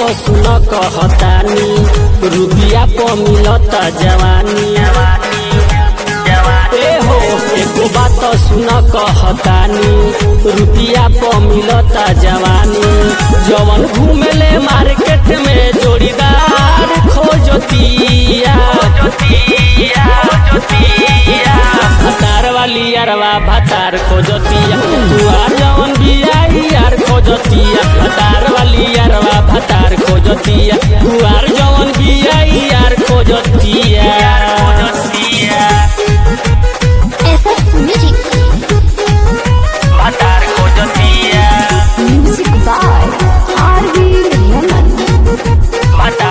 सुन कहतानी रुपिया प मिलता जवानी ए हो एको बात सुन कहतानी रुपिया प मिलता जवानी जवन घूमेले मार्केट में जोड़ीदार खोजतिया भतार वाली यारवा भतार खोजतिया दुआर जवन बिया यार खोजतिया भतार वाली यारवा भतार खोजतिया दुआर जवन बिया यार खोजतिया SF Music. Music by R.V. Raman.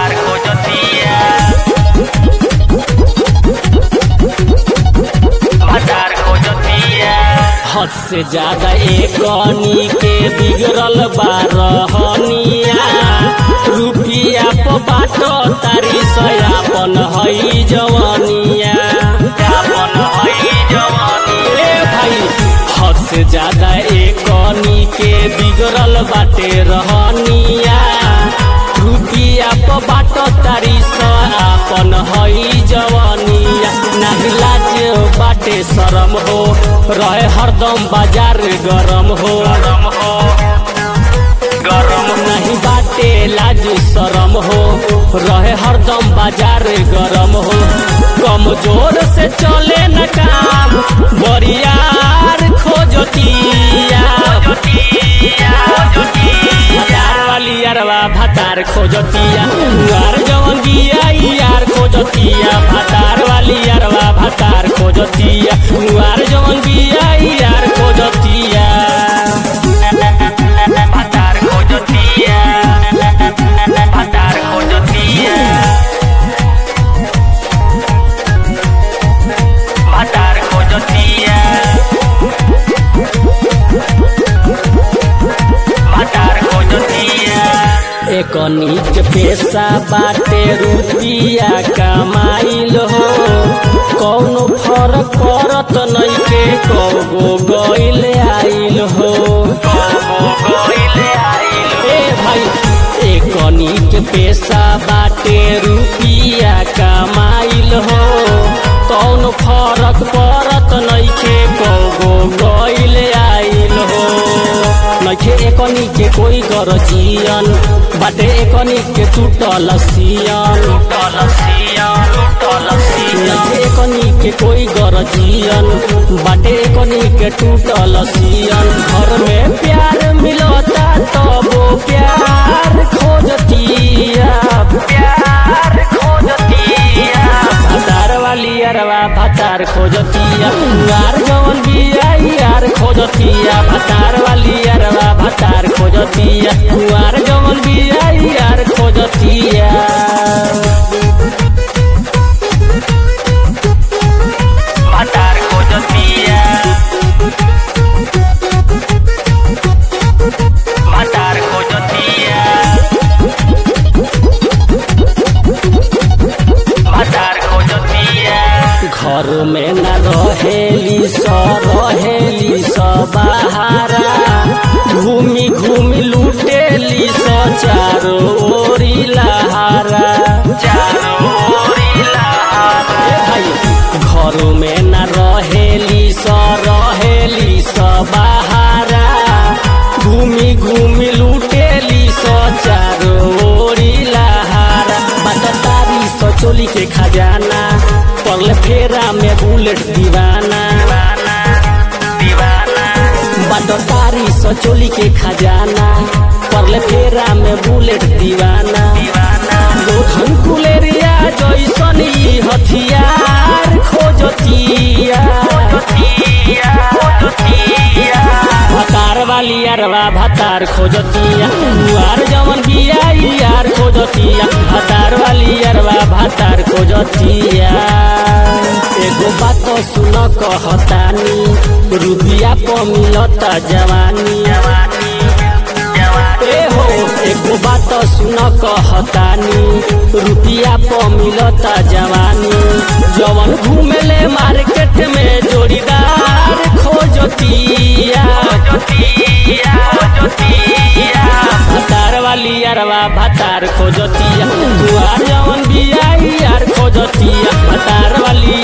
हद से ज्यादा एकनी के बिगड़ल बारहनिया रुपिया प बाटो तारी सयापन हई जवानिया ए भाई हद से ज्यादा एकनी के बिगड़ल बाटे रहनिया रुपिया प बाटो तारी सयापन हई जवानिया नाही लाज बाटे शरम हो रहे हरदम बाजार गरम हो गरम नहीं बाटे लाज शरम हो रहे हरदम बाजार गरम हो कमजोर से चले न काम बरियार खोजतिया भतार वाली यारवा भतार खोजतिया यार जवन बिया यार खोजतिया भतार वाली यारवा भतार खोजतिया यार जवन बिया यार खोजतिया भतार खोजतिया भतार खोजतिया भतार खोजतिया भतार खोजतिया एक नीच पेशा बाटे रुपिया कमाइल हो कौनो फरक पड़त नइखे कौगो गइल आइल हो ए भाई एक नीच पेशा बाटे रुपिया कमाइल हो कौनो फरक पड़त नइखे कौगो गइल आइल हो नइखे एकनी के कोई गरजियन बाटे एकनी के टूटल सियन नइखे एकनी के कोई गरजियन बाटे एकनी के टूटल सियन घर में प्यार मिलता तबो प्यार खोजतिया प्यार खोजतिया भतार वाली अरवा भतार खोजतिया यार जवन बिया यार खोजतिया भतार वाली अरवा भतार खोजतिया यार जवन बिया यार खोजतिया भतार खोजतिया भतार खोजतिया भतार खोजतिया घर में न रहेली स रहेली स बहारा घूमी घूमी लूटेली स चारो ओरी लहारा चारो ओरी लहारा ए भाई घर में न रहेली स रहेली स बहारा घूमी घूमी लूटेली स चारो ओरी लहारा बटतारी स चोली के खजाना पगले फेरा में बुलेट दीवाना बटतारी स चोली के खजाना पगले फेरा में बुलेट दीवाना लोधन कुलेरिया जैसन ई हथियार खोजतिया भतार वाली अरवा भतार खोजतिया यार जवन बिया यार खोजतिया भतार वाली अरवा भतार खोजतिया एगो बात सुन कहतानी रुपिया प मिलता जवानी ए हो एको बात सुन कहतानी रुपिया प मिलता जवानी जवन घूमेले मार्केट में जोड़ीदार खोजतिया भतार वाली यारवा भतार खोजतिया कुआर जवन बिया यार खोजतिया भतार वाली